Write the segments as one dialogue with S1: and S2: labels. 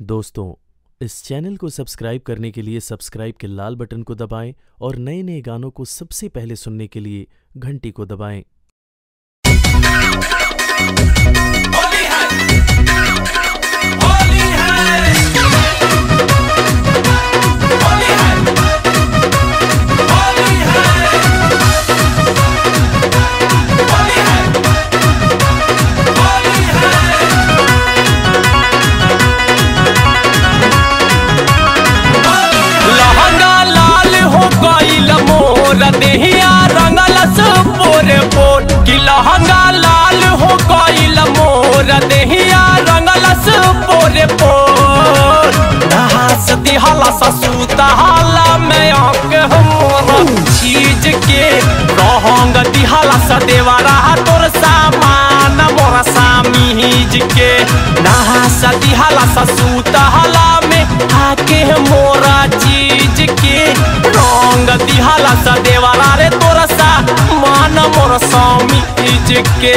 S1: दोस्तों इस चैनल को सब्सक्राइब करने के लिए सब्सक्राइब के लाल बटन को दबाएं और नए नए गानों को सबसे पहले सुनने के लिए घंटी को दबाएं
S2: होली है होली है होली है होली है होली है होली है
S3: लहंगा लाल हो गईल मोर देहिया रंगलस पोरे पोर कि लहंगा लाल हो गईल मोर देहिया रंगलस पोरे पोर नहास दिहला ससूता हाला में आके हमर चीज के रहंग दिहला सदेवरा तोर सामान मोर सामीज के नहास दिहला ससूता हाला में आके मोरा चीज के रंग दिहला सदेवरा रे तोर सामान मोर सामीज के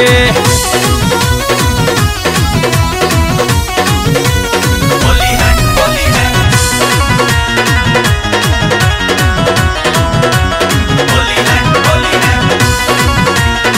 S2: होली है होली है होली है होली है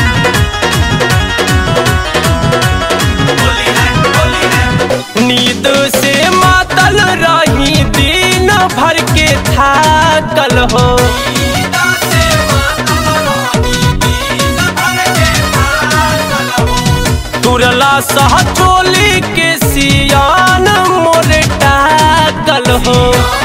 S2: होली है होली है
S3: नींद से मातल रही दिन भर के थाकल हो
S2: गीता से मातल रानी दीन भर के थाकल हो
S3: तुरला सह चोली के सियान मोरे टाकल हो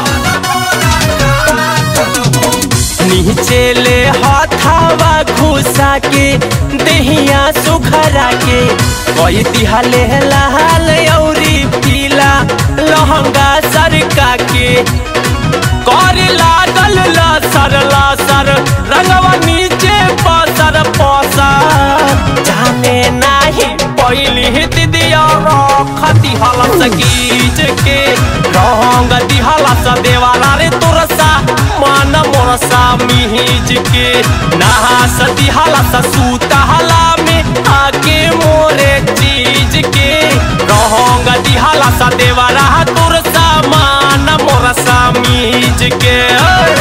S3: नीचे ले हाथावा घुसा के देहिया सुखरा के कोई दिहले लाल औरी पीला लहंगा सरका के कर लागल लसर लसर रंगवा नीचे पसर पसर जाने नाही पहली दिदिया रखती हलस गीज के रंग दिहलस देवाला रे तोरसा मन मोरसा मिहिज के नहास दिहलस सूता हला में आके मोरे चीज के रंग दिहलस देवाला तोरसा मान मोरसा मिहिज के ओए।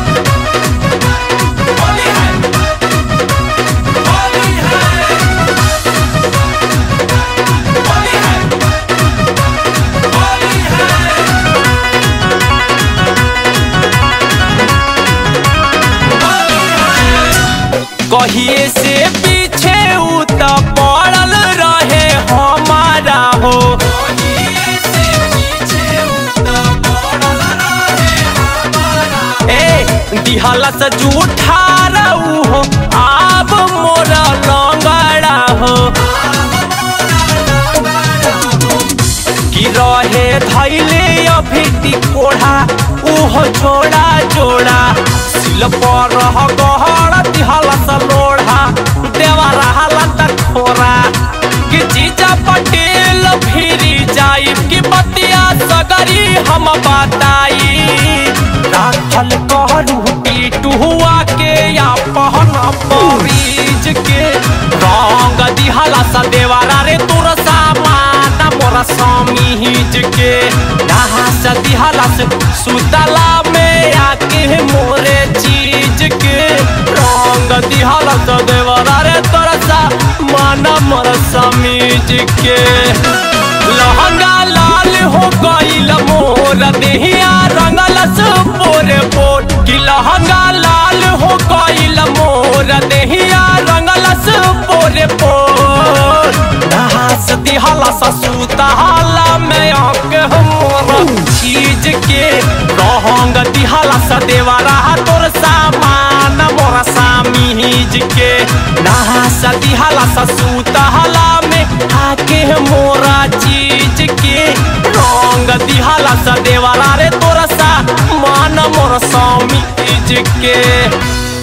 S2: होली है होली है होली है होली है
S3: कहिए से पीछे उ त पड़ल रहे हमारा हो
S2: होलिये से पीछे उतना पड़ल रहे हमारा
S3: ए दिहला से जूठा रहू हो आब मोरा लंगड़ा हो कि रहे धैले अभी कोढ़ा उहो जोड़ा जोड़ा सिल पर रह गहरा दिहला से लोढ़ा देवा रहला त खोरा कि जीजा पटेल फिरी जाई कि बतिया सगरी हम बताई राखल कहरू पीटू हुआ के या पहना परीज के रंग दिहला सा देवारा रे तोर सामान मोरा समीज के नहा सा दिहला से सुतला में आके मोरे चीज के रंग दिहला सा देवारा रे तोर सामान मोरा समीज के लहंगा लाल हो गईल मोर देहिया रंगलस पोरे पोर कि लहंगा लाल हो गईल मोर देहिया रंगलस पोरे पोर नहास दिहला ससूता हाला में आके मोर चीज के रहंग दिहला सदेवरा तोर सामान मोर सामीज के नहास दिहला ससूता हाला में आके मोरा चीज के रंग दिहला सदेवरा रे तोर सा मान मोर सामीज के